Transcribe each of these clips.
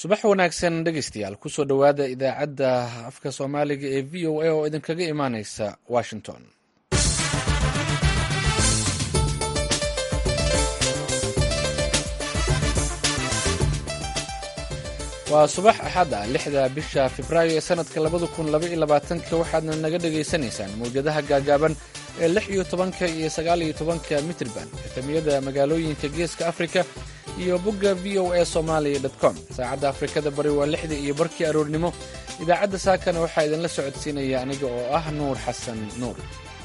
subax wanaagsan dhegeystayaal kusoo dhowaada idaacadda afka soomaaliga ee v o a oo idinkaga imaaneysa washington waa subax axad ah lixda bisha febraayo ee sanadka labada kun labaiyo labaatanka waxaadna naga dhagaysanaysaan mawjadaha gaagaaban ee lix iyo tobanka iyo sagaal iyo tobanka mitrban efemiyada magaalooyinka geeska afrika iyo bogga v o a somalia com saacadda afrikada bari waa lixda iyo barkii aroornimo idaacadda saakana waxaa idinla socodsiinaya aniga oo ah nuur xasan nuur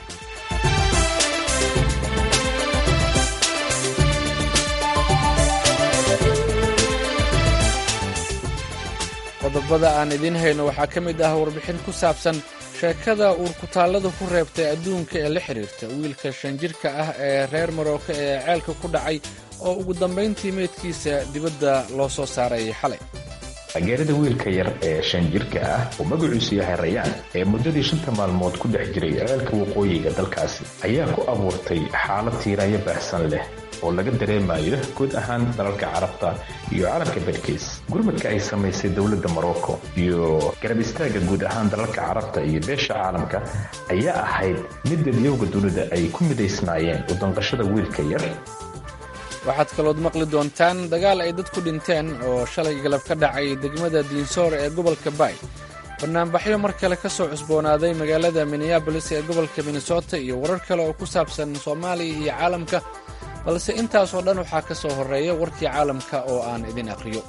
qodobada aan idiin hayno waxaa ka mid ah warbixin ku saabsan sheekada uurkutaallada ku reebtay adduunka ee la xidhiirta wiilka shan jirka ah ee reer marooka ee ceelka ku dhacay oo ugu dambayntii meydkiisa dibadda loo soo saaray xalay geerida wiilka yar ee shan jirka ah oo magaciisu yahay rayaan ee muddadii shanta maalmood ku dhex jiray ceelka waqooyiga dalkaasi ayaa ku abuurtay xaalad tiiraanyo baahsan leh oo laga dareemayo guud ahaan dalalka carabta iyo caalamka badhkiis gurmadka ay samaysay dowladda morocco iyo garab istaagga guud ahaan dalalka carabta iyo beesha caalamka ayaa ahayd mid dadyowga dunida ay ku midaysnaayeen udanqashada wiilka yar waxaad kalood maqli doontaan dagaal ay dad ku dhinteen oo shalay galab ka dhacay degmada diinsoor ee gobolka bay banaanbaxyo mar kale ka soo cusboonaaday magaalada minneabolis ee gobolka minnesota iyo warar kale oo ku saabsan soomaaliya iyo caalamka balse intaasoo dhan waxaa ka soo horreeya warkii caalamka oo aan idin aqriyo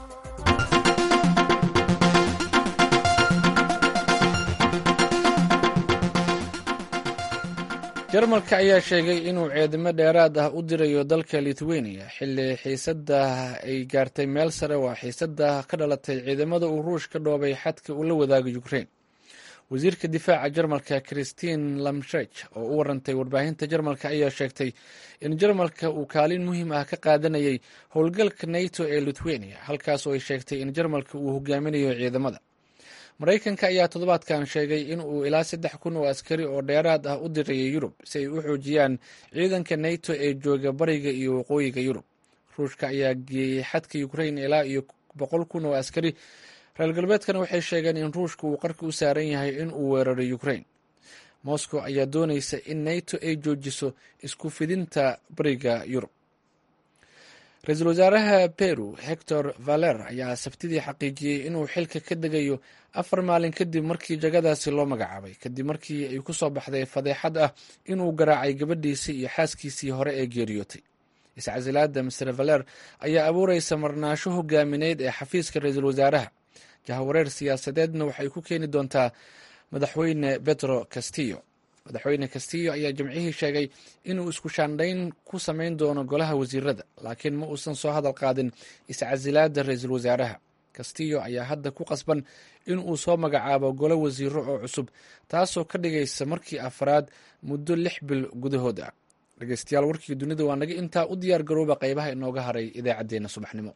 jarmalka ayaa sheegay inuu ceedimo dheeraad ah u dirayo dalka litweniya xilli xiisadda ay gaartay meel sare waa xiisadda ka dhalatay ciidamada uu ruush ka dhoobay xadka uu la wadaago ukrein wasiirka difaaca jarmalka christine lamshech oo u warantay warbaahinta jarmalka ayaa sheegtay in jarmalka uu kaalin muhiim ah ka qaadanayay howlgalka nato ee litweniya halkaas oo ay sheegtay in jarmalka uu hogaaminayo ciidamada maraykanka ayaa toddobaadkan sheegay in uu ilaa saddex kun oo askari oo dheeraad ah u dirayay yurub si ay u xoojiyaan ciidanka nato ee jooga bariga iyo waqooyiga yurub ruushka ayaa geeyey xadka ukrain ilaa iyo boqol kun oo askari reer galbeedkana waxay sheegeen in ruushka uu qarka u saaran yahay in uu weeraro ukrain moscow ayaa doonaysa in nato ay joojiso isku fidinta bariga yurub ra-iisul wasaaraha peru hector valer ayaa sabtidii xaqiijiyey inuu xilka ka degayo afar maalin kadib markii jagadaasi loo magacaabay kadib markii ay ku soo baxday fadeexad ah inuu garaacay gabadhiisii iyo xaaskiisii hore ee geeriyootay iscasilaada master valer ayaa abuureysa marnaasho hogaamineyd ee xafiiska ra-iisul wasaaraha jahawareer siyaasadeedna waxay ku keeni doontaa madaxweyne petro castillo madaxweyne castillo ayaa jimcihii sheegay inuu isku shaandhayn ku samayn doono golaha wasiirada laakiin ma uusan soo hadal qaadin iscasilaada ra-iisul wasaaraha castillo ayaa hadda ku qasban in uu soo magacaabo golo wasiiro oo cusub taasoo ka dhigaysa markii afraad muddo lix bil gudahood ah dhegeystayaal warkii dunida waa naga intaa u diyaar garooba qaybaha inooga haray idaacaddeenna subaxnimo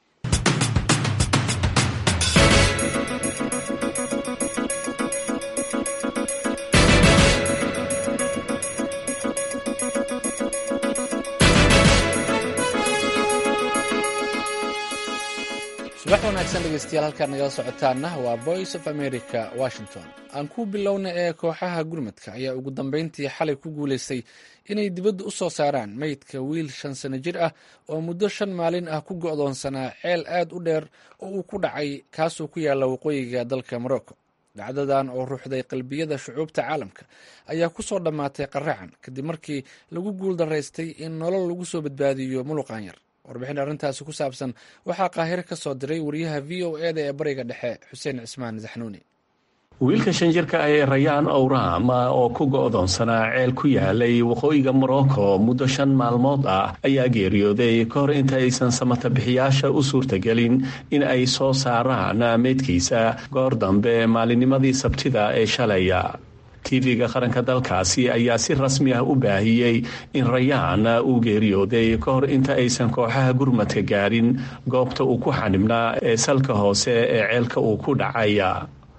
subax wanaagsan dhegeystayaal halkaad nagala socotaana waa voice of america washington aan ku bilowna ee kooxaha gurmadka ayaa ugu dambeyntii xalay ku guulaystay inay dibadda u soo saaraan meydka wiil shan sano jir ah oo muddo shan maalin ah ku go'doonsanaa ceel aad u dheer oo uu ku dhacay kaasoo ku yaalla waqooyiga dalka morocco dhacdadan oo ruuxday qalbiyada shucuubta caalamka ayaa ku soo dhammaatay qaracan kadib markii lagu guul daraystay in nolol lagu soo badbaadiyo muluqan yar warbixin arrintaasi ku saabsan waxaa qaahiro ka soo diray wariyaha v o e da ee bariga dhexe xuseen cismaan saxnuuni wiilka shan jirka ah ee rayaan owraam oo ku go'doonsanaa ceel ku yaalay waqooyiga morocco muddo shan maalmood ah ayaa geeriyooday ka hor inta aysan samatabixiyaasha u suurtagelin in ay soo saaraan meydkiisa goor dambe maalinnimadii sabtida ee shalaya tv-ga qaranka dalkaasi ayaa si rasmi ah u baahiyey in rayaan uu geeriyooday ka hor inta aysan kooxaha gurmadka gaarin goobta uu ku xanibnaa ee salka hoose ee ceelka uu ku dhacay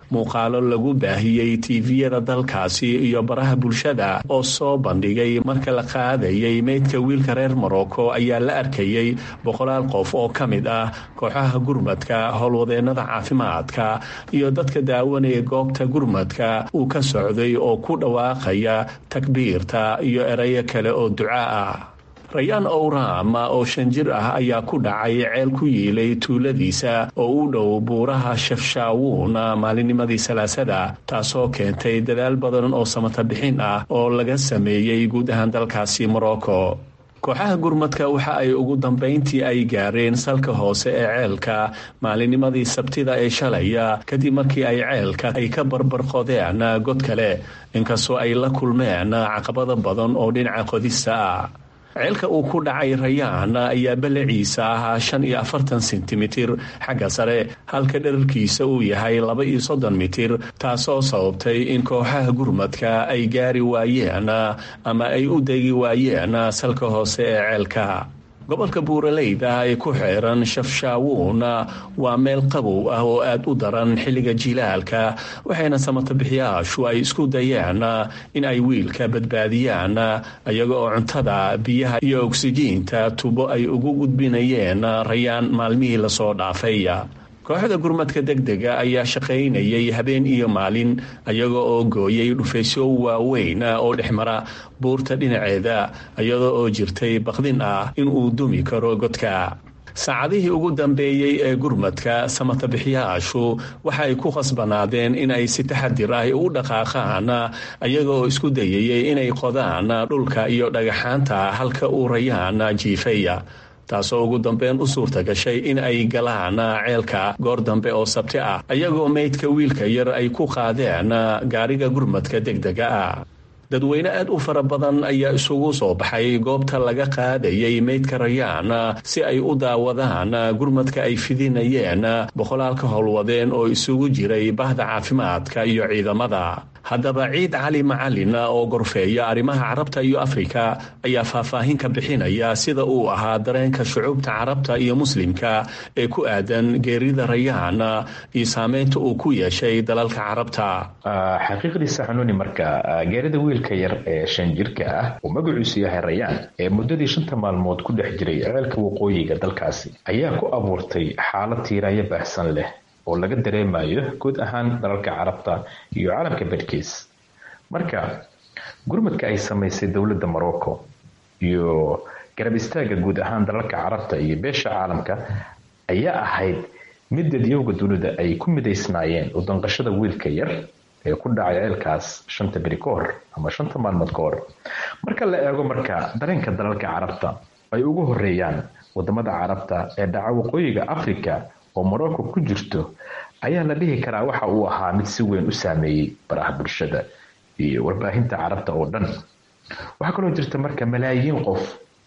muuqaalo lagu baahiyey tiiviyada dalkaasi iyo baraha bulshada oo soo bandhigay marka la qaadayay meydka wiilka reer morocco ayaa la arkayey boqolaal qof oo ka mid ah kooxaha gurmadka howlwadeennada caafimaadka iyo dadka daawanaya goobta gurmadka uu ka socday oo ku dhawaaqaya takbiirta iyo erayo kale oo duca ah rayaan owram oo shan jir ah ayaa ku dhacay ceel ku yiilay tuuladiisa oo u dhow buuraha shafshaawuun maalinnimadii salaasada taasoo keentay dadaal badan oo samata bixin ah oo laga sameeyey guud ahaan dalkaasi morocco kooxaha gurmadka waxa ay ugu dambayntii ay gaareen salka hoose ee ceelka maalinnimadii sabtida ee shalaya kadib markii ay ceelka ay ka barbarqodeen god kale inkastoo ay la kulmeen caqabada badan oo dhinaca qodista ah ceelka uu ku dhacay rayaan ayaa balaciisa ahaa shan iyo afartan sentimitir xagga sare halka dherarkiisa uu yahay laba iyo soddon mitir taasoo sababtay in kooxaha gurmadka ay gaari waayeen ama ay u degi waayeen salka hoose ee ceelka gobolka buuraleyda ee ku xeeran shafshaawuun waa meel qabow ah oo aad u daran xilliga jilaalka waxayna samatabixiyaashu ay isku dayeen in ay wiilka badbaadiyaan iyaga oo cuntada biyaha iyo ogsijiinta tubo ay ugu gudbinayeen rayaan maalmihii lasoo dhaafay kooxda gurmadka degdega ayaa shaqaynayay habeen iyo maalin iyaga oo gooyay dhufaysyo waaweyn oo dhexmara buurta dhinaceeda iyada oo jirtay baqdin ah inuu dumi karo godka saacadihii ugu dambeeyey ee gurmadka samatabixiyaashu waxa ay ku khasbanaadeen in ay si taxadir ah u dhaqaaqaan iyaga oo isku dayayay inay qodaan dhulka iyo dhagaxaanta halka uu rayaan jiifaya taasoo ugu dambeyn u suurta gashay in ay galaan ceelka goor dambe oo sabti ah iyagoo meydka wiilka yar ay ku qaadeen gaariga gurmadka degdega ah dadweyne aad u fara badan ayaa isugu soo baxay goobta laga qaadayay meydka rayaan si ay u daawadaan gurmadka ay fidinayeen boqolaalka howlwadeen oo isugu jiray bahda caafimaadka iyo ciidamada haddaba ciid cali macalin oo gorfeeya arrimaha carabta iyo afrika ayaa faahfaahin ka bixinaya sida uu ahaa dareenka shucuubta carabta iyo muslimka ee ku aadan geerida rayaan iyo saameynta uu ku yeeshay dalalka carabta xaqiiqdiisa xanuuni marka geerida wiilka yar ee shan jirka ah uu magaciisu yahay rayaan ee muddadii shanta maalmood ku dhex jiray ceelka waqooyiga dalkaasi ayaa ku abuurtay xaalad tiiraayo baahsan leh oo laga dareemayo guud ahaan dalalka carabta iyo caalamka badhkiis marka gurmadka ay samaysay dowladda morocco iyo garab istaagga guud ahaan dalalka carabta iyo beesha caalamka ayaa ahayd mid dadyowga dunida ay ku midaysnaayeen udanqashada wiilka yar ee ku dhacay ceelkaas shanta beri ka hor ama shanta maalmood ka hor marka la eego marka dareenka dalalka carabta ay ugu horeeyaan wadamada carabta ee dhaca waqooyiga africa oo morocco ku jirto ayaa la dhihi karaa waxa uu ahaa mid si weyn u saameeyey baraha bulshada iyo warbaahinta carabta oo dhan waxaa kaloo jirta marka malaayiin qof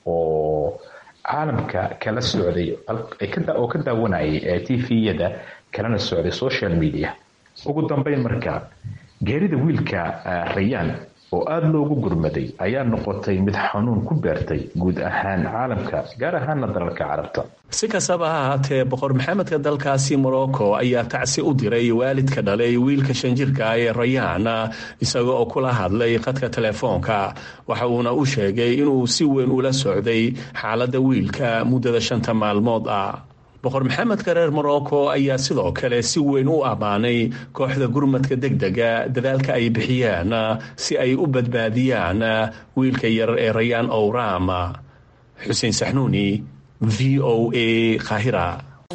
oo caalamka kala socday oo ka daawanayay tviyada kalana socday social media ugu dambeyn marka geerida wiilka rayaan oo aada loogu gurmaday ayaa noqotay mid xanuun ku beertay guud ahaan caalamka gaar ahaana dalalka carabta si kastaba ha ahaatee boqor maxamedka dalkaasi morocco ayaa tacsi u diray waalidka dhalay wiilka shanjirka ee rayaan isaga oo kula hadlay khadka telefoonka waxa uuna u sheegay inuu si weyn ula socday xaaladda wiilka muddada shanta maalmood ah boqor maxamedka reer morocco ayaa sidoo kale si weyn u ammaanay kooxda gurmadka degdega dadaalka ay bixiyeen si ay u badbaadiyaan wiilka yar ee rayaan owram xuseen saxnuuni v o a kahira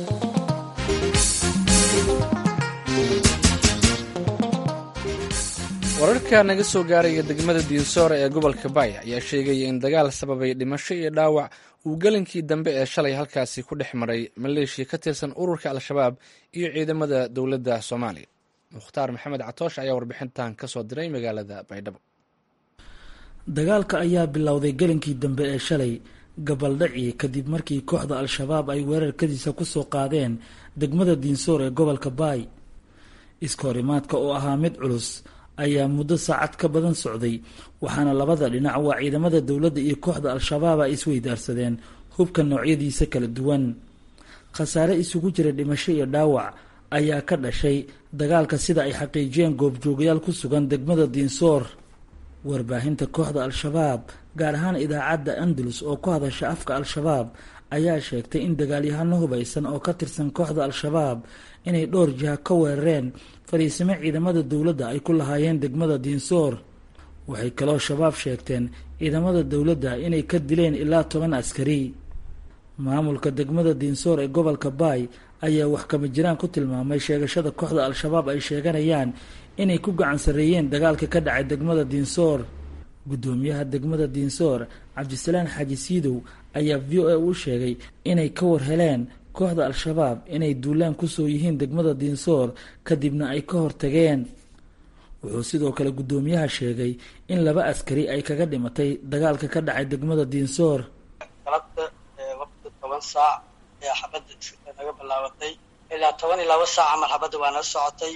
wararka naga soo gaaraya degmada diinsoore ee gobolka baaya ayaa sheegaya in dagaal sababay dhimasho iyo dhaawac uu gelinkii dambe ee shalay halkaasi ku dhex maray maleeshiya ka tirsan ururka al-shabaab iyo ciidamada dowladda soomaaliya mukhtaar maxamed catoosh ayaa warbixintan ka soo diray magaalada baydhabo dagaalka ayaa bilowday gelinkii dambe ee shalay gabaldhaci kadib markii kooxda al-shabaab ay weerarkadiisa kusoo qaadeen degmada diinsoor ee gobolka baay iskahorimaadka oo ahaa mid culus ayaa muddo saacad ka badan socday waxaana labada dhinac waa ciidamada dowladda iyo kooxda al-shabaab ay isweydaarsadeen hubka noocyadiisa kala duwan khasaare isugu jira dhimasho iyo dhaawac ayaa ka dhashay dagaalka sida ay xaqiijiyeen goobjoogayaal ku sugan degmada diinsoor warbaahinta kooxda al-shabaab gaar ahaan idaacadda andalus oo ku hadasha afka al-shabaab ayaa sheegtay in dagaalyahano hubaysan oo ka tirsan kooxda al-shabaab inay dhowr jiha ka weerareen fadhiisimo ciidamada dowladda ay ku lahaayeen degmada diinsoor waxay kaloo shabaab sheegteen ciidamada dowladda inay ka dileen ilaa toban askari maamulka degmada diinsoor ee gobolka baay ayaa wax kama jiraan ku tilmaamay sheegashada kooxda al-shabaab ay sheeganayaan inay ku gacan sarreeyeen dagaalka ka dhacay degmada diinsoor guddoomiyaha degmada diinsoor cabdisalaan xaaji siidow ayaa v o a u sheegay inay ka war heleen kooxda al-shabaab inay duulaan kusoo yihiin degmada diinsoor kadibna ay ka hortageen wuxuu sidoo kale guddoomiyaha sheegay in laba askari ay kaga dhimatay dagaalka ka dhacay degmada diinsoor galabta waqti toban saac ayaa xabadda naga bilaabatay ilaa toban iyo laba saac camal xabadda waa nala socotay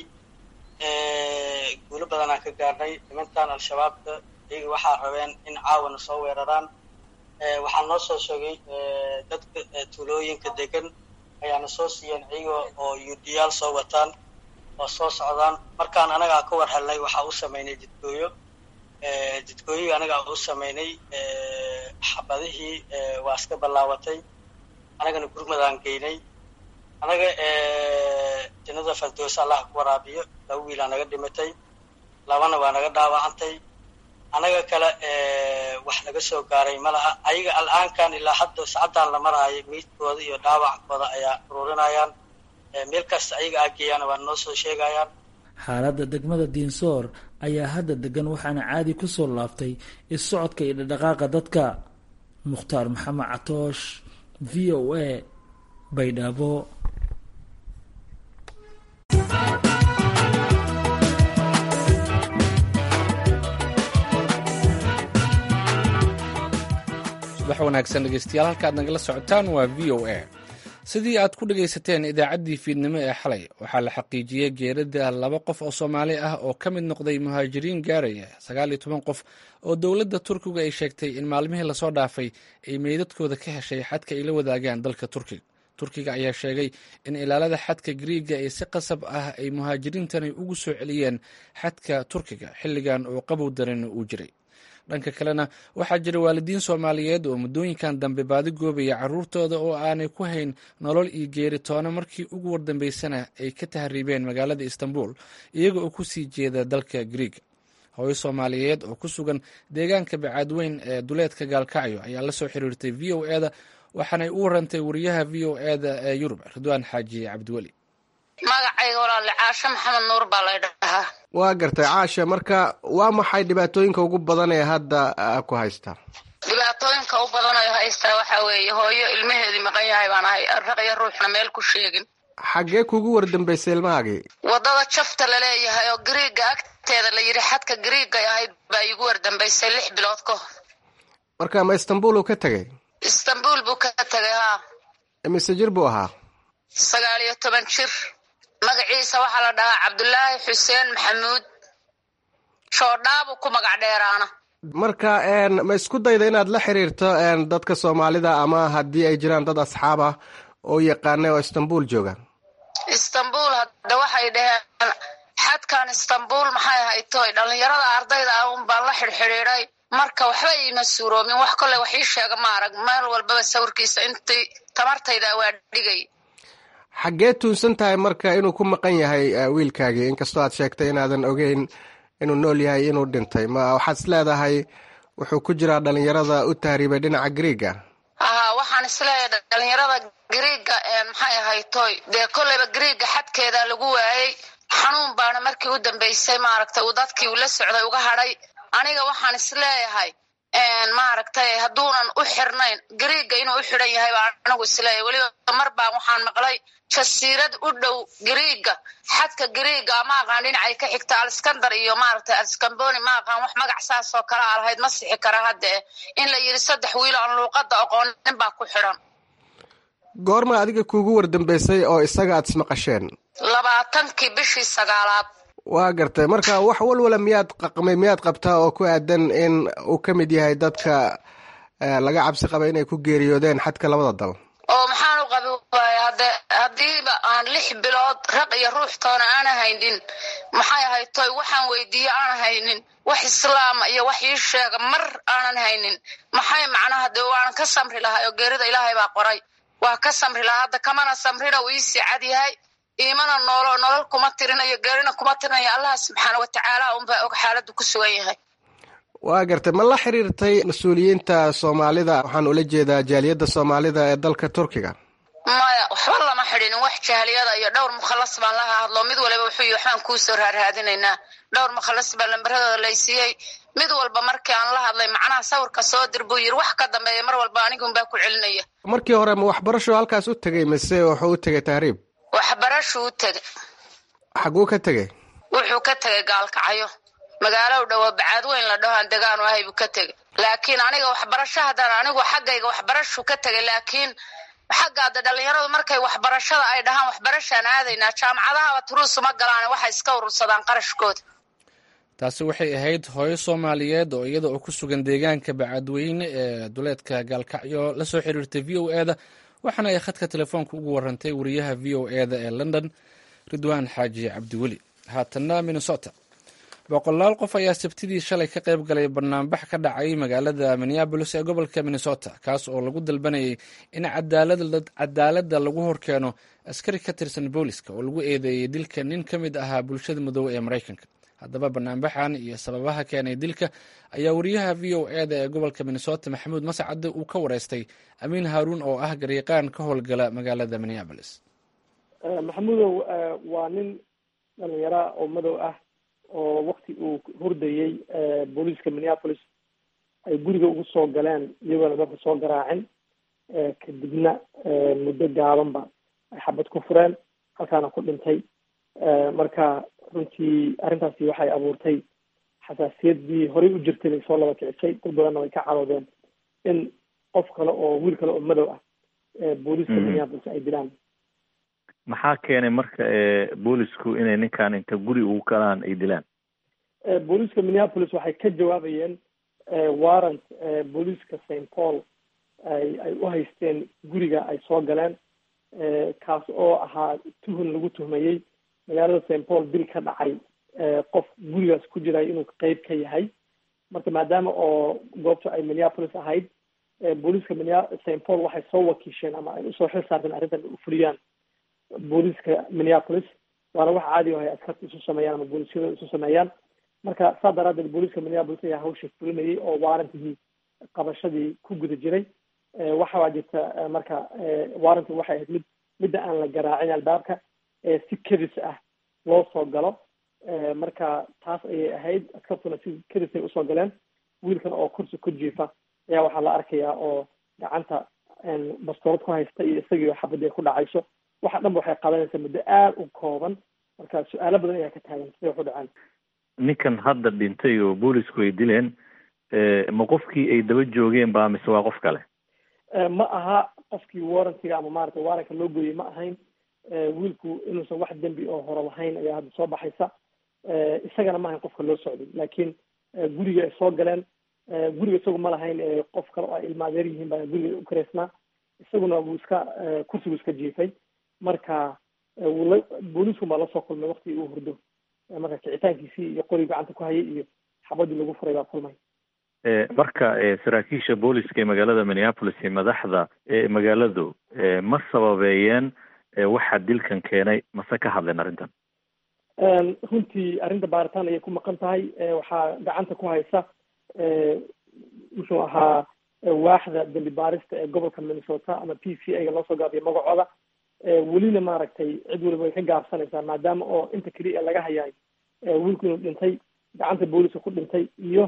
guulo badanaan ka gaarnay nimankan al-shabaabka iyaga waxaa rabeen in caawana soo weeraraan waxaa noo soo sheegay dadka tuulooyinka degan ayaana soo siiyeen iyaga oo yuudiyaal soo wataan oo soo socdaan markaan anagaa ka war helnay waxaa u sameynay jidgooyo jidgooyihii anagaa u sameynay xabadihii waa iska ballaabatay anagana gurmadaan geynay anaga jannada fardoosa allah ku waraabiyo laba wiilaa naga dhimatay labana waa naga dhaawacantay anaga kale wax naga soo gaaray ma laha ayaga al-aankan ilaa hadda sacaddan la maraayo meydkooda iyo dhaawackooda ayaa ururinayaan meel kasta ayaga aageeyaan waa noo soo sheegayaan xaaladda degmada diinsoor ayaa hadda degan waxaana caadi ku soo laaftay is-socodka iyo dhadhaqaaqa dadka mukhtaar maxamed catoosh v o a baydhabo subax wanaagsan dhegeystayaal halka aad nagala socotaan waa v o a sidii aad ku dhegaysateen idaacaddii fiidnimo ee xalay waxaa la xaqiijiyey geerida laba qof oo soomaali ah oo ka mid noqday muhaajiriin gaaraya sagaal iyo toban qof oo dowladda turkiga ay sheegtay in maalmihii lasoo dhaafay ay meydadkooda ka heshay xadka ay la wadaagaan dalka turkiga turkiga ayaa sheegay in ilaalada xadka griiga ee si qasab ah ay muhaajiriintani ugu soo celiyeen xadka turkiga xilligan oo qabow daran uu jiray dhanka kalena waxaa jira waalidiin soomaaliyeed oo muddooyinkan dambe baadi goobaya caruurtooda oo aanay ku hayn nolol iyo geeri toona markii ugu wardambeysana ay ka tahriibeen magaalada istanbul iyaga oo kusii jeeda dalka griiga hooyo soomaaliyeed oo ku sugan deegaanka bacaadweyn ee duleedka gaalkacyo ayaa la soo xiriirtay v o eda waxaanay u warantay wariyaha v o eda ee yurub ridwaan xaaji cabdiweli magacayga walaale caashe maxamed nuur baa lay dhahaa waa gartay caashe marka waa maxay dhibaatooyinka ugu badan ee hadda ku haysta dhibaatooyinka u badan oo haystaa waxaa weeye hooyo ilmaheedii maqan yahay baan ahay raqyo ruuxna meel ku sheegin xaggee kuugu wardambeysay ilmahaagii waddada jafta laleeyahay oo griiga agteeda la yidhi xadka griigay ahayd baa iigu wardambeysay lix bilood ka hor marka ma istanbul uu ka tegey istanbul buu ka tegay haa mise jir buu ahaa sagaal iyo toban jir magaciisa waxaa la dhahaa cabdulaahi xuseen maxamuud shoodhaabu ku magac dheeraana marka ma isku dayda inaad la xiriirto dadka soomaalida ama haddii ay jiraan dad asxaab ah oo yaqaana oo istanbul jooga istanbul hadda waxay dhaheen xadkan istanbul maxay haytoy dhallinyarada ardayda ah un baan la xidhxidhiiday marka waxba iima suuroomin wax kolley wax ii sheega ma arag meel walbaba sawirkiisa intii tamartayda waa dhigay xaggee tuunsan tahay marka inuu ku maqan yahay wiilkaagii inkastoo aad sheegtay inaadan ogeyn inuu nool yahay inuu dhintay ma waxaad is leedahay wuxuu ku jiraa dhalinyarada u tahriibay dhinaca griiga haa waxaan isleeyahay dhalinyarada griiga maxay ahaytoy dee kolleyba griiga xadkeeda lagu waayey xanuun baana markii u dambeysay maaragtay uu dadkii uu la socday uga hadhay aniga waxaan isleeyahay maaragtay hadduunan u xirnayn griiga inuu u xidhan yahay baa anigu isleeyahay weliba mar baan waxaan maqlay jasiirad u dhow griiga xadka griiga ma aqaan dhinacay ka xigta alskandar iyo maaragtay alskamboni ma aqaan wax magac saas oo kale a lahayd ma sixi kara haddee in la yidhi saddex wiil aan luuqadda aqoonin baa ku xidhan goorma adiga kuugu wardambeysay oo isaga aad ismaqasheen labaatankii bishii sagaalaad waa gartay marka wax walwala miyaad qaqmay miyaad qabtaa oo ku aadan in uu ka mid yahay dadka laga cabsi qaba inay ku geeriyoodeen xadka labada dal oo maxaan u qabi waaya hadde haddiiba aan lix bilood raq iyo ruux toona aana haynin maxay ahayd toy waxaan weydiiye aan haynin wax islaama iyo wax ii sheega mar aanan haynin maxay macnaha dee waanan ka samri lahaa oo geerida ilaahay baa qoray waa ka samri lahaa hadda kamana samrina uu iisii cad yahay iimana noolo nolol kuma tirinayo geerina kuma tirinayo allah subxaana watacaala unbaa og xaaladdu ku sugan yahay waa gartay ma la xiriirtay mas-uuliyiinta soomaalida waxaan ula jeedaa jaaliyadda soomaalida ee dalka turkiga maya waxba lama xidhinin wax jahliyada iyo dhowr mukhalas baan laha hadlo mid waliba wuxuu yii waxbaan kuusoo raarraadinaynaa dhowr mukhalas baa lambaradooda laysiiyey mid walba markii aan la hadlay macnaha sawirka soo dir buu yiri wax ka dambeeya mar walba anigunbaa ku celinaya markii hore ma waxbarasho halkaas u tegey mise wuxuu u tegay tahriib waxbarashuu u tegay xaguu ka tegey wuxuu ka tegay gaalkacyo magaalo dhowo bacaad weyn la dhaho aan degaanu ahay buu ka tegay laakiin aniga waxbarasho haddana anigu xaggayga waxbarashuu ka tegay laakiin xaggaada dhalinyaradu markay waxbarashada ay dhahaan waxbarashaan aadaynaa jaamacadahaba turuusuma galaan waxay iska urursadaan qarashkooda taasi waxay ahayd hooyo soomaaliyeed oo iyada oo ku sugan deegaanka bacadweyne ee duleedka gaalkacyo la soo xiriirtay v o e da waxaana ay khadka telefoonka ugu warantay wariyaha v o e da ee london ridwaan xaaji cabdiweli haatanna minnesota boqolaal qof ayaa sabtidii shalay ka qayb galay banaanbax ka dhacay magaalada minneabolis ee gobolka minnesota kaas oo lagu dalbanayay in cadaaladda lagu horkeeno askari ka tirsan booliska oo lagu eedeeyey dilka nin ka mid ahaa bulshada madoobe ee maraykanka haddaba banaanbaxan iyo sababaha keenay dilka ayaa wariyaha v o e da ee gobolka minnesota maxamuud mascade uu ka wareystay amiin haaruun oo ah gariiqaan ka howlgala magaalada minneabolis maxamuudow waa nin dhalinyara oo madow ah oo wakti uu hurdayey booliiska minneapolis ay guriga ugu soo galeen iyagoona dadka soo garaacin kadibna muddo gaabanba ay xabad ku fureen halkaana ku dhintay marka runtii arrintaasi waxay abuurtay xasaasiyaddii horey u jirtay bay soo laba kicisay dad badanna way ka caroodeen in qof kale oo wiil kale oo madow ah booliiska minneapolis ay dilaan maxaa keenay marka boolisku inay ninkan inta guri ugu galaan ay dilaan booliiska minneapolis waxay ka jawaabayeen warrant booliiska st paul ay ay u haysteen guriga ay soo galeen kaas oo ahaa tuhun lagu tuhmayey magaalada st paul dil ka dhacay qof gurigaas ku jiray inuu qeyb ka yahay marka maadaama oo goobta ay minneapolis ahayd booliiska minia st paul waxay soo wakiisheen ama ay usoo xil saarteen arrintan u fuliyaan booliiska minneapolis waana wax caadi ahay askarta isu sameeyaan ama booliisyada isu sameeyaan marka saa daraadeed booliiska minneapolis ayaa hawsha fulinayay oo waarantigii qabashadii ku guda jiray waxaa jirta marka waaranti waxay ahayd mid midda aan la garaacin albaabka si kedis ah loo soo galo marka taas ayay ahayd askartuna si kedisay usoo galeen wiilkan oo kursi ku jiifa ayaa waxaa la arkayaa oo gacanta bastoorad ku haysta iyo isagii xabadii ku dhacayso waxa dhanba waxay qaadanaysaa muddo aada u kooban marka su-aalo badan ayaa ka taagan siday waxu dhaceen ninkan hadda dhintay oo boolisku ay dileen ma qofkii ay daba joogeen ba mise waa qof kale ma aha qofkii warrantiga ama maaragtay waaranka loo gooyey ma ahayn wiilku inuusan wax dembi oo hore lahayn ayaa hadda soo baxaysa isagana ma ahayn qofka loo socday laakiin guriga ay soo galeen guriga isagu ma lahayn qof kale oo ay ilmaadeer yihiin baa guriga u kareysnaa isaguna wuu iska kursigu iska jiifay marka wula booliisku baa lasoo kulmay wakti uu hurdo marka kicitaankiisii iyo qoriga gacanta ku hayay iyo xabadii lagu furay baa kulmay marka saraakiisha booliska ee magaalada minneapolis iyo madaxda magaaladu ma sababeeyeen waxa dilkan keenay mase ka hadleen arrintan runtii arrinta baaritaan ayay ku maqan tahay waxaa gacanta ku haysa muxuu ahaa waaxda dembi baarista ee gobolka minnesota ama p c a ga loo soo gaabiyo magacooda welina maaragtay cid waliba way ka gaabsanaysaa maadaama oo inta keliya laga hayaay wiilku inuu dhintay gacanta booliska ku dhintay iyo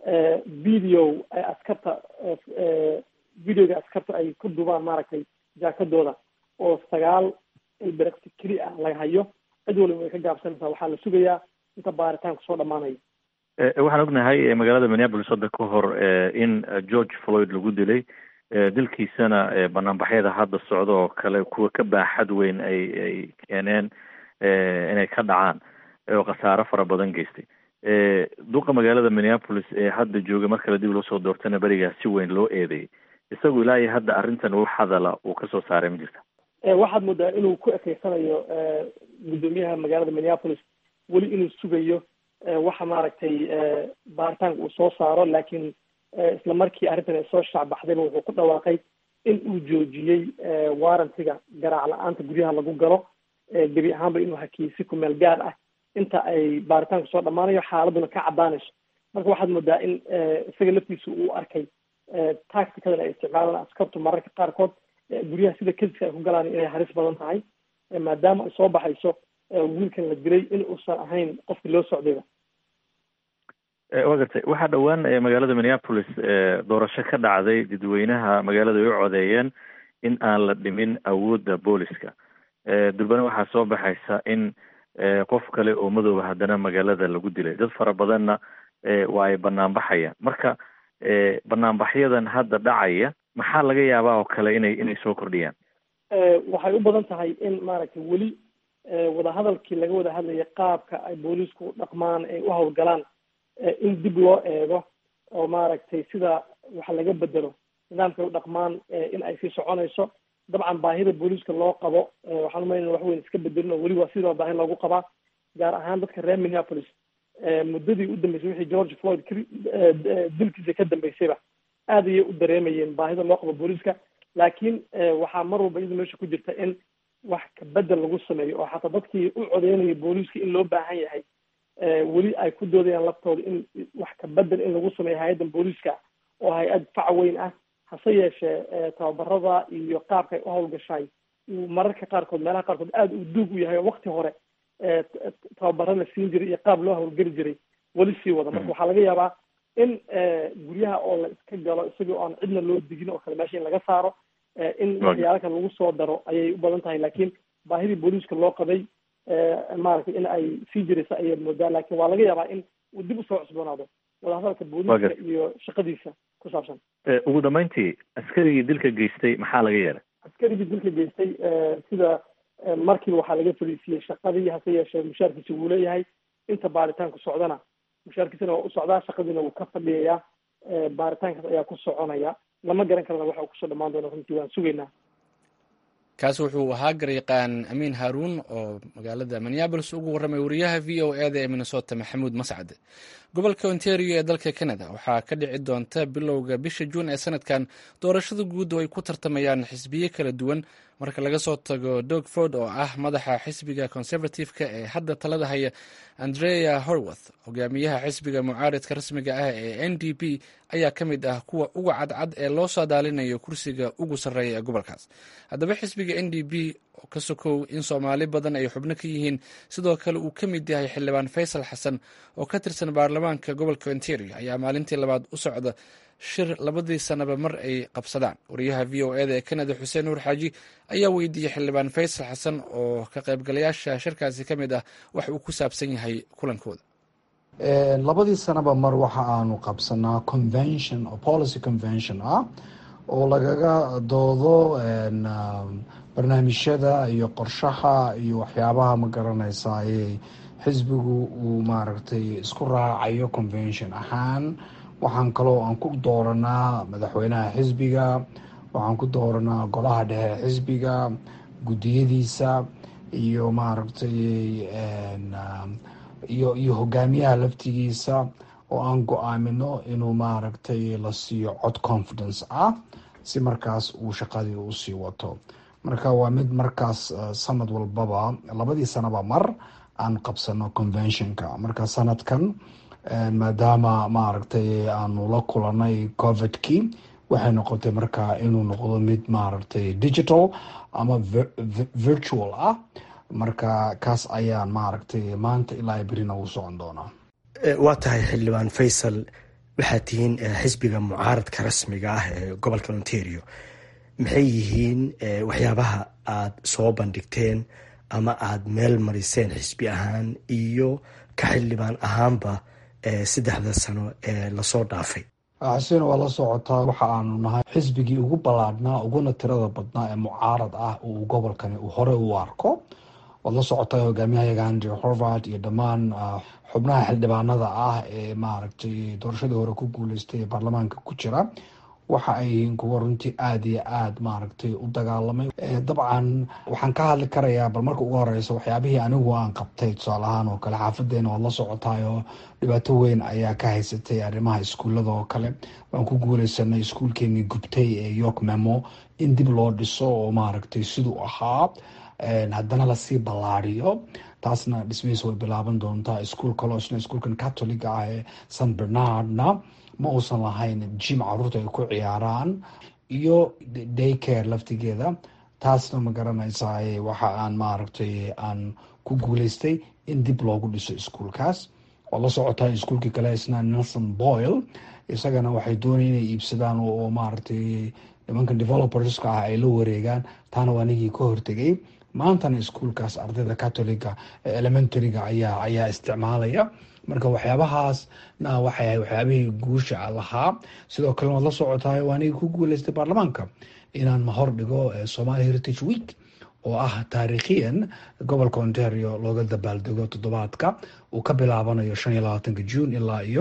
video ay askarta videoga askarta ay ku dubaan maaragtay jaakadooda oo sagaal ilbereqsi keli ah laga hayo cid waliba way ka gaabsanaysaa waxaa la sugayaa inta baaritaanku soo dhamaanayo waxaan ognahay magaalada minneapolis hadda ka hor in george floyd lagu dilay dilkiisana banaanbaxyada hadda socda oo kale kuwa ka baaxad weyn ay ay keeneen inay ka dhacaan oo khasaaro fara badan geystay duqa magaalada minneapolis ee hadda jooga mar kale dib loo soo doortana berigaa si weyn loo eedeeyay isagu ilaa iyo hadda arrintan wax hadala uu kasoo saaray ma jirta waxaad moodaa inuu ku ekeysanayo guddoomiyaha magaalada minneapolis weli inuu sugayo waxa maaragtay baaritaanka uu soo saaro laakiin isla markii arrintan ay soo shaacbaxdayba wuxuu ku dhawaaqay in uu joojiyey warantiga garaac la-aanta guryaha lagu galo gebi ahaanba inuu hakiyey si kumeel gaar ah inta ay baaritaanku soo dhammaanayo xaaladuna ka caddaanayso marka waxaad moodaa in isaga laftiisa uu arkay tacticadan ay isticmaalaan askartu mararka qaarkood guryaha sida kediska ay ku galaan inay halis badan tahay maadaama ay soo baxayso wiilkan la dilay in uusan ahayn qofkii loo socdayba wa gartay waxaa dhowaan magaalada minneapolis doorasho ka dhacday dadweynaha magaalada ay u codeeyeen in aan la dhimin awoodda booliska durbana waxaa soo baxaysa in qof kale oo madooba haddana magaalada lagu dilay dad fara badanna waa ay banaanbaxayaan marka banaanbaxyadan hadda dhacaya maxaa laga yaabaa oo kale inay inay soo kordhiyaan waxay u badan tahay in maaragtay weli wadahadalkii laga wada hadlayay qaabka ay boolisku dhaqmaan ay u hawlgalaan in dib loo eego oo maaragtay sida wax laga bedelo nidaamkay u dhaqmaan in ay sii soconayso dabcan baahida booliska loo qabo waxaan umaynaa wax weyn iska bedelin oo weli waa sidoo baahi loogu qabaa gaar ahaan dadka reer minneapolis muddadii u dambeysay wixii george floyd dilkiisa ka dambeysayba aad ayay u dareemayeen baahida loo qabo booliska laakiin waxaa mar walba iyada meesha ku jirta in wax kabedel lagu sameeyo oo xataa dadkii u codeynayay booliska in loo baahan yahay weli ay ku doodayaan laftooda in wax kabedel in lagu sameeyo hay-addan booliska oo hay-ad fac weyn ah hase yeeshee tababarada iyo qaabka ay u hawlgashaay uu mararka qaarkood meelaha qaarkood aada uu duug u yahay oo wakti hore tababaro la siin jiray iyo qaab loo hawlgeli jiray weli sii wada marka waxaa laga yaabaa in guryaha oo la iska galo isagoo aan cidna loo digin oo kale meesha in laga saaro in waxyaala kale lagu soo daro ayay u badan tahay laakiin baahidii booliiska loo qabay maaragtay in ay sii jiraysa ayaad moodaa laakiin waa laga yaabaa in uu dib usoo cusboonaado wadahadalka booliiska iyo shaqadiisa ku saabsan ugu dambeyntii askarigii dilka geystay maxaa laga yeelay askarigii dilka geystay sida markiiba waxaa laga fadhiisiyey shaqadii hase yeeshee mushaarkiisa wuu leeyahay inta baaritaanku socdana mushaarkiisana waa u socdaa shaqadiina wuu ka fadhiyayaa baaritaankaas ayaa ku soconaya lama garan karana waxa uu kusoo dhamaan doono runtii waan sugaynaa kaasi wuxuu ahaa garyaqaan amiin haaruun oo magaalada minneabolis ugu warramay wariyaha v o e da ee minnesota maxamuud mascade gobolka ontario ee dalka canada waxaa ka dhici doonta bilowga bisha juun ee sanadkan doorashada guud oo ay ku tartamayaan xisbiyo kala duwan marka laga soo tago dog ford oo ah madaxa xisbiga conservative-ka ee hadda talada haya andrea horworth hogaamiyaha xisbiga mucaaridka rasmiga ah ee n d p ayaa ka mid ah kuwa uga cadcad ee loo saadaalinayo kursiga ugu sarreeya ee gobolkaas haddaba xisbiga n d p oo ka sokow in soomaali badan ay xubno ka yihiin sidoo kale uu ka mid yahay xildhibaan faysal xasan oo ka tirsan baarlamaanka gobolka ontario ayaa maalintii labaad u socda shir labadii sanaba mar ay qabsadaan wariyaha v o eda ee canada xuseen nuur xaaji ayaa weydiiyey xildhibaan faysal xasan oo ka qaybgalayaasha shirkaasi ka mid ah wax uu ku saabsan yahay kulankooda labadii sanaba mar waxa aanu qabsanaa convention oo policy convention ah oo lagaga doodo barnaamijyada iyo qorshaha iyo waxyaabaha ma garanaysa ayay xisbigu uu maaragtay isku raacayo convention ahaan waxaan kaloo aan ku dooranaa madaxweynaha xisbiga waxaan ku dooranaa golaha dhexe xisbiga guddiyadiisa iyo maaragtay iyo iyo hogaamiyaha laftigiisa oo aan go-aamino inuu maaragtay la siiyo cod confidence ah si markaas uu shaqadii usii wato marka waa mid markaas sanad walbaba labadii sanaba mar aan qabsano conventionka marka sanadkan maadaama maaragtay aanu la kulanay covidkii waxay noqotay markaa inuu noqdo mid maaragtay digital ama virtual ah marka kaas ayaan maaragtay maanta ilaa berina uu socon doonaa waa tahay xildhibaan faysal waxaad tihiin xisbiga mucaaradka rasmiga ah ee gobolka ontario maxay yihiin waxyaabaha aad soo bandhigteen ama aada meel mariseen xisbi ahaan iyo ka xildhibaan ahaanba saddexda sano ee lasoo dhaafay xuseen waa la socotaa waxa aanu nahay xisbigii ugu ballaadhnaa uguna tirada badnaa ee mucaarad ah uu gobolkani uu hore u arko waad la socotaa hogaamiyahayaga andrew horvard iyo dhammaan xubnaha xildhibaanada ah ee maaragtay doorashadii hore ku guuleystay ee baarlamaanka ku jira waxa ay yihiin kuwa runtii aada iyo aada maaragtay u dagaalamay dabcan waxaan ka hadli karayaa bal marka ugu horeysa waxyaabihii anigu aan qabtay tusaale ahaan oo kale xaafadeena waad la socotaay oo dhibaato weyn ayaa ka haysatay arrimaha iskuullada oo kale waan ku guuleysanay iskuulkeenii gubtay ee york memo in dib loo dhiso oo maaragtay siduu ahaa haddana lasii ballaadiyo taasna dhismihiis way bilaaban doontaa iskuul kalosna iskuulkan catoliga ah ee san bernardna ma uusan lahayn jim caruurta ay ku ciyaaraan iyo daycare laftigeeda taasna ma garanaysaa waxa aan maaragtay aan ku guuleystay in dib loogu dhiso iskuulkaas oo la socotaa iskuulkii kale isna nelson boyle isagana waxay doonaya inay iibsadaan oo maaragtay nimankan developerska ah ay la wareegaan taana waa nigii ka hortegay maantana iskuulkaas ardayda catoliga ee elementaryga ayaa ayaa isticmaalaya marka waxyaabahaasna waxay ahay waxyaabihii guusha lahaa sidoo kale waad la socotaay waa anigi ku guuleystay baarlamaanka inaan mahor dhigo somali heritage week oo ah taariikhiyan gobolka ontario looga dabaaldego toddobaadka uu ka bilaabanayo shan iyo labaatanka june ilaa iyo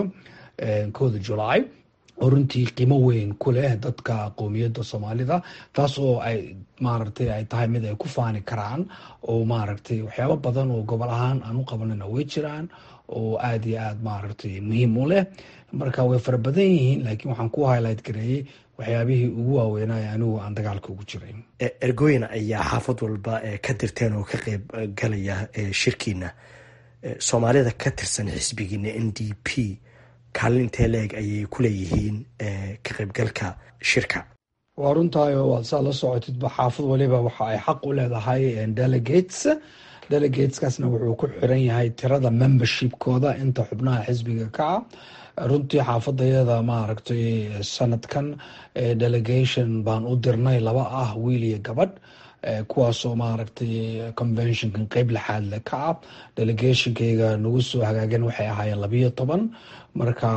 kooda july oo runtii qiimo weyn ku leh dadka qowmiyadda soomaalida taas oo ay maaragtay ay tahay mid ay ku faani karaan oo maaragtay waxyaabo badan oo gobol ahaan aan u qabanana way jiraan oo aada iyo aada maaragtay muhiim u leh marka way fara badan yihiin laakiin waxaan ku highlight gareeyey waxyaabihii ugu waaweynay anigu aan dagaalka ugu jiray ergooyin ayaa xaafad walba ka dirteen oo ka qeyb galaya shirkiina soomaalida ka tirsan xisbigiina n d p kaalin intee leeg ayay ku leeyihiin ka qaybgalka shirka waa runtahay oo waad saa la socotidba xaafad waliba waxa ay xaq u leedahay delegates delegateskaasna wuxuu ku xiran yahay tirada membershipkooda inta xubnaha xisbiga ka ah runtii xaafadayada maaragtay sanadkan delegation baan u dirnay laba ah wiil iyo gabadh kuwaasoo maaragtay conventionkan qeyb lixaadle ka ah delegationkayga nagu soo hagaagan waxay ahaayeen labiyo toban marka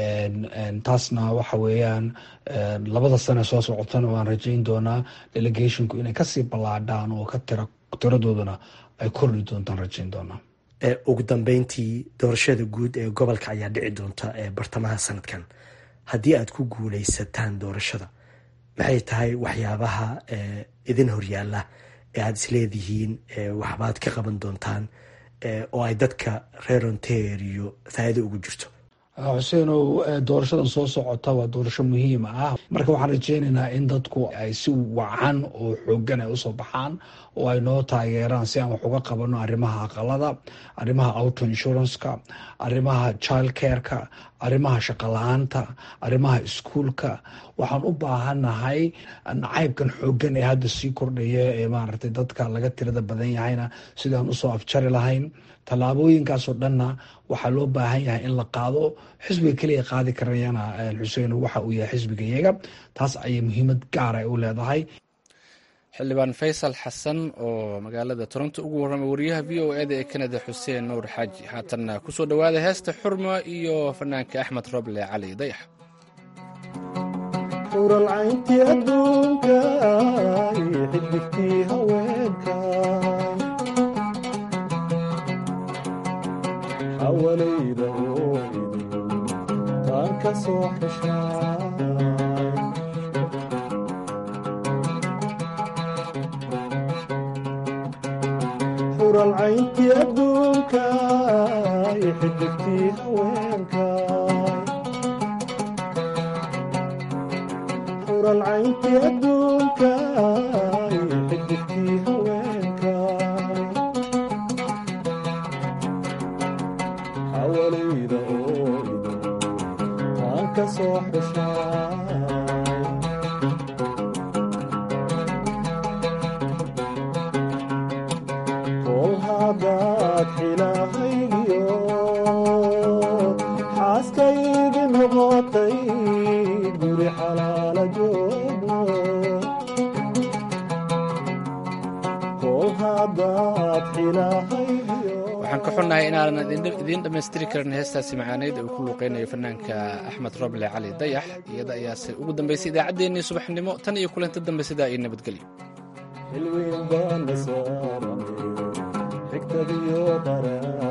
taasna waxa weeyaan labada sane soo socotana waan rajayn doonaa delegationku inay kasii ballaadhaan oo ka tira tiradoodana ay kordhi doontaan rajayn doonaa ugu dambeyntii doorashada guud ee gobolka ayaa dhici doonta bartamaha sanadkan haddii aad ku guuleysataan doorashada maxay tahay waxyaabaha idin horyaala ee aada isleedihiin waxbaad ka qaban doontaan oo ay dadka reer ontario faa'iido ugu jirto xuseenow doorashadan soo socota waa doorasho muhiim ah marka waxaan rajeynaynaa in dadku ay si wacan oo xoogan ay usoo baxaan oo ay noo taageeraan si aan wax uga qabano arrimaha aqalada arrimaha auto insuranceka arrimaha child careka arrimaha shaqala-aanta arrimaha iskuolka waxaan u baahannahay nacaybkan xoogan ee hadda sii kordhaya ee maaragtay dadka laga tirada badan yahayna sidaan usoo afjari lahayn tallaabooyinkaasoo dhanna waxaa loo baahan yahay in la qaado xisbiga keliya qaadi karayana xuseen waxa uu yahay xisbiga iyaga taas ayay muhiimad gaar ay u leedahay xildhibaan faysal xasan oo magaalada toronto ugu warramay wariyaha v o eda ee kanada xuseen nuur xaaji haatanna kusoo dhowaada heesta xurma iyo fanaanka axmed roble cali dayax uralcayntii adduunka xidigtii haweenka xawalayda ooidu taan ka soo xeshaa uralcayntii adduunka xidigtii haweenka uralcayntii adduunka xidigtii haweenka xawalayda ooidu taan ka soo xeshaa kol haddaad xilahaygiyo xaaskaygi noqotay guri xalaala joogno kol haddaad xilahaygiyo waxaan ka xunnahay inaanan idiin dhammaystiri karin heestaasi macaaneyd uu ku luuqeynayo fanaanka axmed roble cali dayax iyada ayaase ugu dambaysay idaacaddeenii subaxnimo tan iyo kulanti dambe sidaa iyo nabadgelyo xilweyn baana saaranay xigtadiyo qaraa